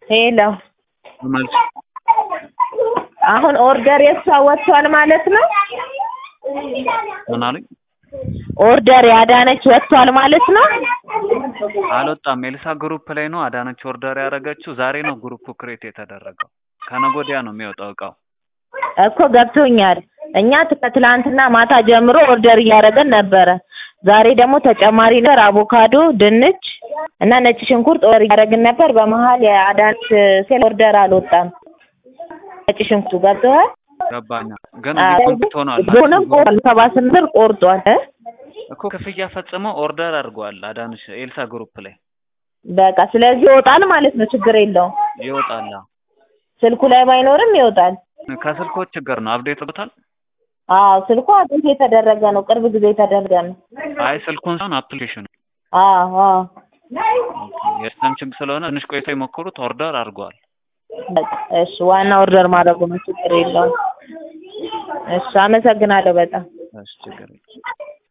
ሄሎ መልስ አሁን ኦርደር የሷ ወጥቷል ማለት ነው? ምን አሉኝ? ኦርደር ያዳነች ወጥቷል ማለት ነው? አልወጣም። ኤልሳ ግሩፕ ላይ ነው አዳነች ኦርደር ያደረገችው። ዛሬ ነው ግሩፑ ክሬት የተደረገው። ከነገ ወዲያ ነው የሚወጣው እቃው። እኮ ገብቶኛል። እኛ ከትላንትና ማታ ጀምሮ ኦርደር እያደረገን ነበረ። ዛሬ ደግሞ ተጨማሪ ነገር አቮካዶ፣ ድንች እና ነጭ ሽንኩርት ኦርደር እያደረግን ነበር። በመሀል የአዳነች ሴል ኦርደር አልወጣም። ነጭ ሽንኩርቱ ገብቶሃል? ገባኛ። ግን ኮምፕሊት ሆኗል ሆነም ቆርጧል። ሰባ ስምንት ብር ቆርጧል እ እኮ ክፍያ ፈጽሞ ኦርደር አድርጓል አዳነች ኤልሳ ግሩፕ ላይ በቃ ስለዚህ ይወጣል ማለት ነው። ችግር የለውም። ይወጣል። አዎ። ስልኩ ላይ ባይኖርም ይወጣል። ከስልኮች ችግር ነው። አፕዴት ብታል አዎ ስልኩ አዲስ የተደረገ ነው። ቅርብ ጊዜ የተደረገ ነው። አይ ስልኩን ሳይሆን አፕሊኬሽኑ አዎ አዎ የሲስተም ችግር ስለሆነ ትንሽ ቆይታ የሞከሩት ኦርደር አድርገዋል። በቃ እሺ፣ ዋና ኦርደር ማድረጉ ነው። ችግር የለውም። እሺ፣ አመሰግናለሁ በጣም እሺ ችግር የለም።